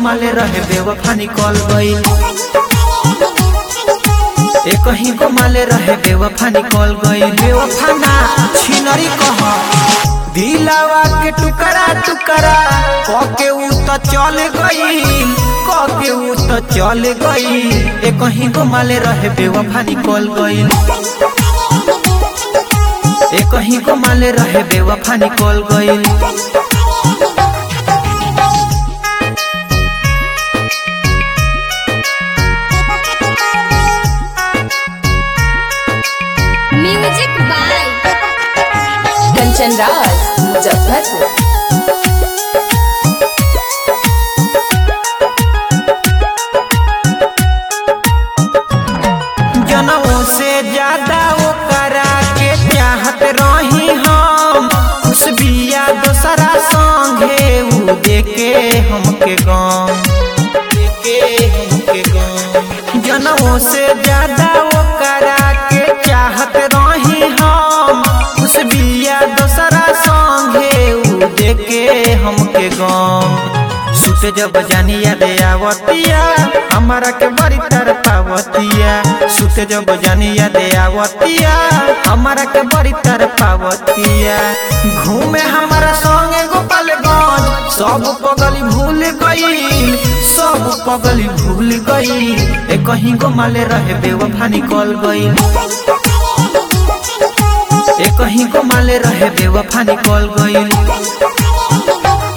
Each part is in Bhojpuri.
माले रहे बेवफा निकल गई एक ही को माले रहे बेवफा निकल गई बेवफा ना छिनरी कह दिलावा के टुकड़ा टुकड़ा कके उ त चल गई कके उ त चल गई एक ही को माले रहे बेवफा निकल गई एक ही को माले रहे बेवफा निकल गई म्यूजिक बाय कंचन राज मुजफ्फरपुर जनों से ज्यादा वो करा के चाहत रही हम खुश बिया दोसरा संगे उ देके हमके गम देके हमके गम जनों से ज्यादा वो करा के चाहत रही हम खुश बिया दोसरा संगे उ देके हमके गम सुते जब जानी याद आवतिया हमारा के बड़ी तरपावतिया सुते जब जानी याद आवतिया हमारा के बड़ी तरपावतिया घूमे हमारा संगे गोपालगंज सब पगली भूल गई सब पगली भूल गई ए कहीं को माले रहे बेवफा निकल गई ए कहीं को माले रहे बेवफा निकल गई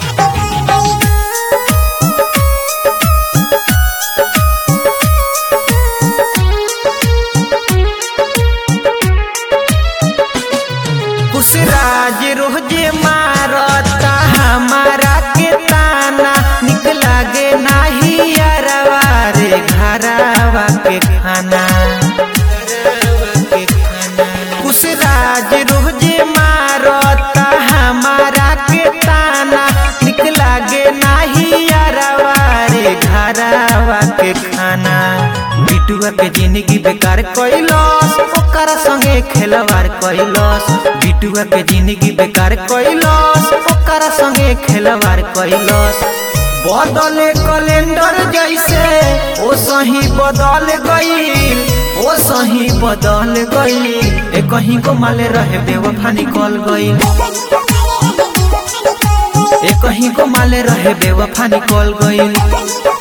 कुशराज रोजे मारता हमारा के ताना निक लागे नाही अरवा रे घरवा के खाना कुशराज रोजे मारता हमारा के ताना निक लागे नाही अरवा रे घरवा के खाना बिटुआ के जिंदगी बेकार कैलस ओकरा संगे खेलवार कैलस बिटुआ के जिंदगी बेकार कैलस ओकरा संगे खेलवार कैलस बदले कैलेंडर जैसे ओ सही बदल गई ओ सही बदल गई ए कहीं को माले रहे बेवफा निकल गई ए कहीं को माले रहे बेवफा निकल गई